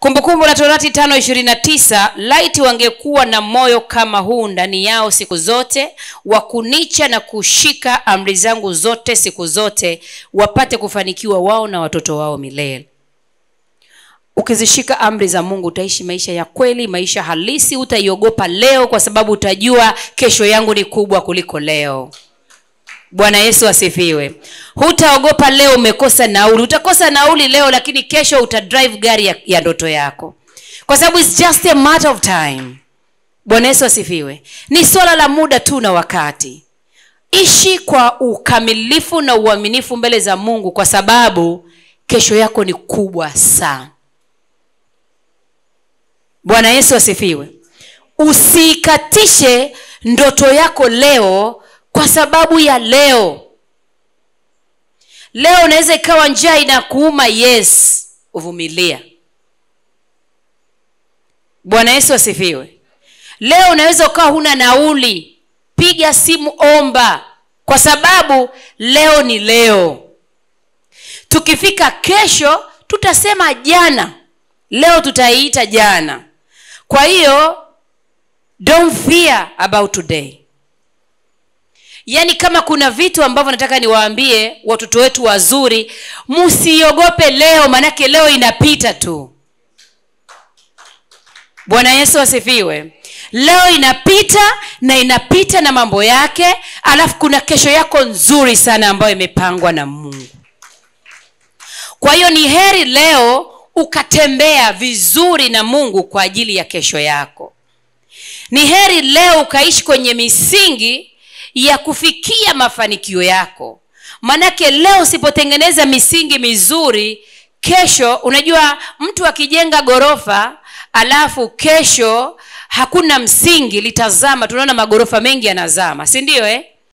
kumbukumbu la torati tano ishirini na tisa laiti wangekuwa na moyo kama huu ndani yao siku zote wa kunicha na kushika amri zangu zote siku zote wapate kufanikiwa wao na watoto wao milele ukizishika amri za mungu utaishi maisha ya kweli maisha halisi utaiogopa leo kwa sababu utajua kesho yangu ni kubwa kuliko leo bwana yesu asifiwe hutaogopa leo umekosa nauli utakosa nauli leo lakini kesho utadrive gari ya, ya ndoto yako kwa sababu its just a matter of time bwana yesu asifiwe ni swala la muda tu na wakati ishi kwa ukamilifu na uaminifu mbele za mungu kwa sababu kesho yako ni kubwa sana bwana yesu asifiwe usiikatishe ndoto yako leo kwa sababu ya leo leo unaweza ikawa njaa inakuuma yes uvumilia bwana yesu asifiwe leo unaweza ukawa huna nauli piga simu omba kwa sababu leo ni leo tukifika kesho tutasema jana leo tutaiita jana kwa hiyo don't fear about today yaani kama kuna vitu ambavyo nataka niwaambie watoto wetu wazuri msiogope leo maanake leo inapita tu bwana yesu asifiwe leo inapita na inapita na mambo yake alafu kuna kesho yako nzuri sana ambayo imepangwa na mungu kwa hiyo ni heri leo ukatembea vizuri na mungu kwa ajili ya kesho yako ni heri leo ukaishi kwenye misingi ya kufikia mafanikio yako manake leo usipotengeneza misingi mizuri kesho unajua mtu akijenga ghorofa alafu kesho hakuna msingi litazama tunaona magorofa mengi yanazama si ndio eh?